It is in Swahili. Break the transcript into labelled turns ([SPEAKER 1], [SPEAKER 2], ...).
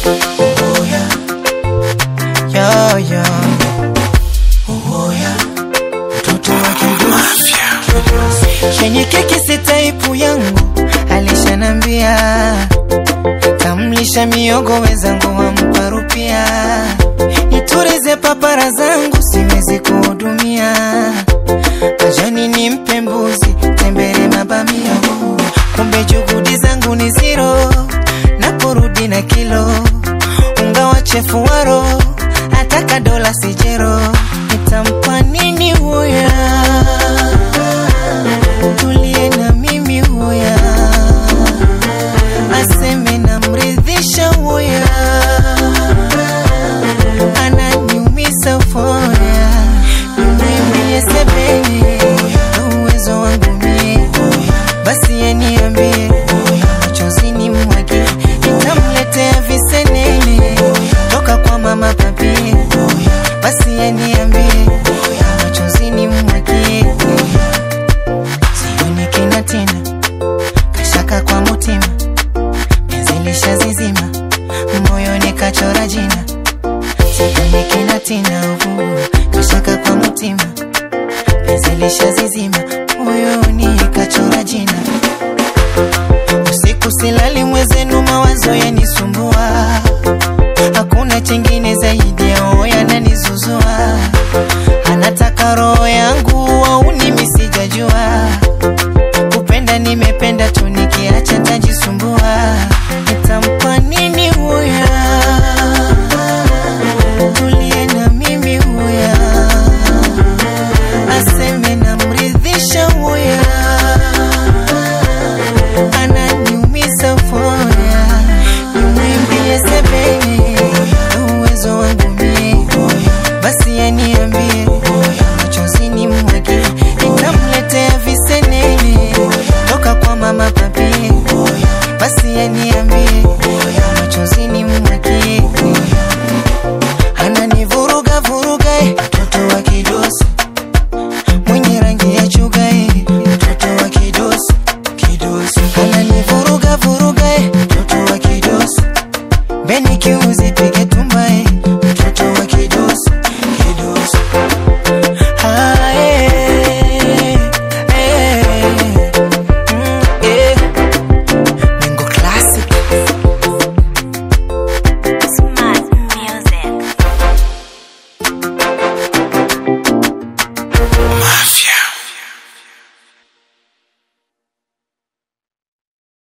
[SPEAKER 1] Uwoya. Yo, yo. Uwoya. Mtoto wa kidusi. Chenye keki si taipu yangu alishanambia tamlisha miogo wezangu wamparupia niturize papara zangu siwezi kuhudumia majani ni mpe mbuzi tembere mabamia kumbe juhudi zangu ni ziro na kurudi na kilo unga wa chefu waro ataka dola sijero nitampa nini huya tulie na mimi huya aseme namridhisha huya ananiumisa foya nimwimbie sebeni na uwezo wangu mie basi yeniambie machozini mwake nitamletea visenene toka kwa mama papie basi yeniambie machozini mwake sioni kina tena kashaka kwa mutima penzi lishazizima moyoni kachora jina sioni kina tena uvu kashaka kwa mutima penzi lishazizima moyoni kachora jina usiku silali mwezenu mawazo yanisumbua hakuna chingine zaidi ya oya nanizuzua anataka roho yangu au nimi sijajua kupenda nimependa tu nikiacha tajisumbua nitampa nini huya tulie na mimi huya aseme namridhisha huya ananiumisa foya nimwimbie sebene na uwezo wangu mie basi yaniambie machozini mwake nitamletea visenene toka kwa mama papie basi yaniambie machozini